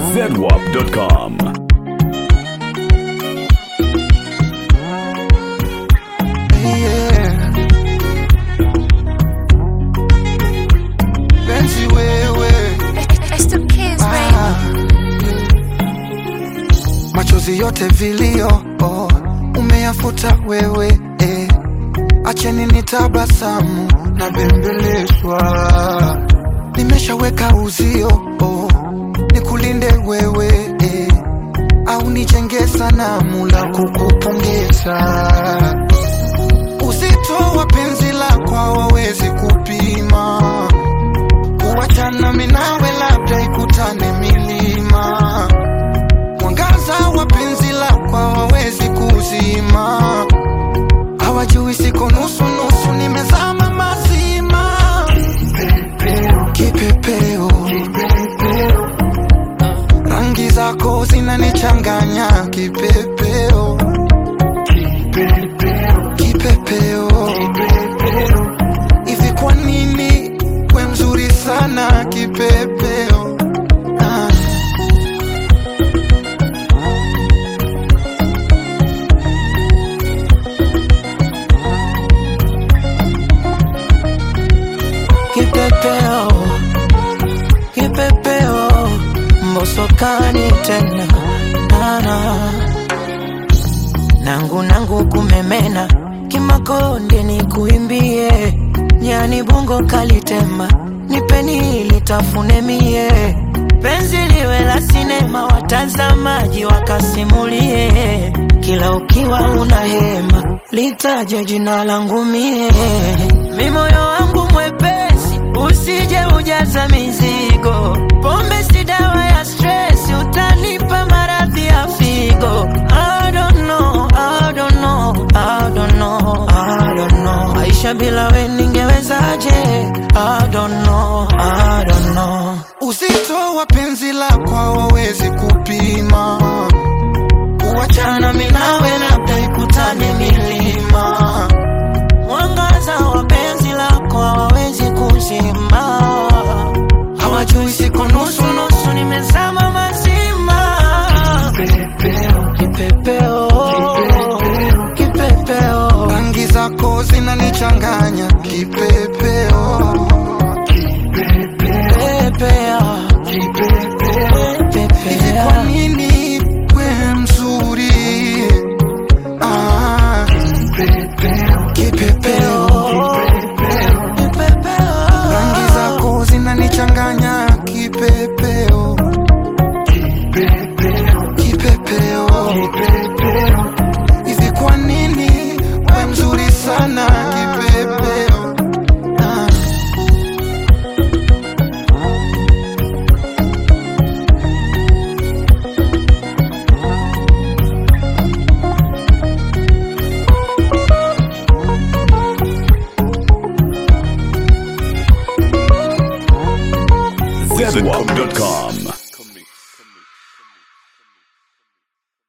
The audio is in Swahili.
zedwap.com. Yeah. Penzi wewe It's the kids, baby. ah. Machozi yote vilio oh, umeyafuta wewe eh. Acheni nitabasamu na bembelezwa, nimeshaweka uzio oh, nikulinde wewe eh. Au nijenge sanamu la kukupongeza Uzito wa penzi lako hawawezi kupima, kuachana mimi nawe labda ikutane milima. Mwangaza wa penzi lako hawawezi kuzima, hawajui siko nusu nusu, nimezama mazima. Kipepeo, rangi zako zinanichanganya. Kipepeo, kipepeo hivi kwa nini we mzuri sana kipepeo ah. Kipepeo, kipepeo, mbosokani tena nana nangu nangu kumemena kimakonde ni kuimbie nyani bungo kalitema nipeni litafune mie penzi liwe la sinema watazamaji wakasimulie kila ukiwa una hema litaje jina langu mie mi moyo wangu mwepesi usije ujaza mizigo pombe si dawa ya stress utanipa maradhi ya figo I don't know, I don't know, I don't know, I don't know. Maisha bila we ningewezaje? I don't know, I don't know. Uzito wa penzi lako hawawezi kupima, kuachana mimi nawe labda ikutane milima. Mwangaza wa penzi lako hawawezi kuzima, hawajui siko nusu nusu, nimezama mazima. Kipepeo, kipepeo, Rangi zako zinanichanganya kipepeo, pepea, hivi kwa pepea. nini we mzuri ah. Kipepeo, rangi zako zinanichanganya kipepeo, kipepeo, hivi kwa nini we mzuri sana kipepeo ah. zedwap.com.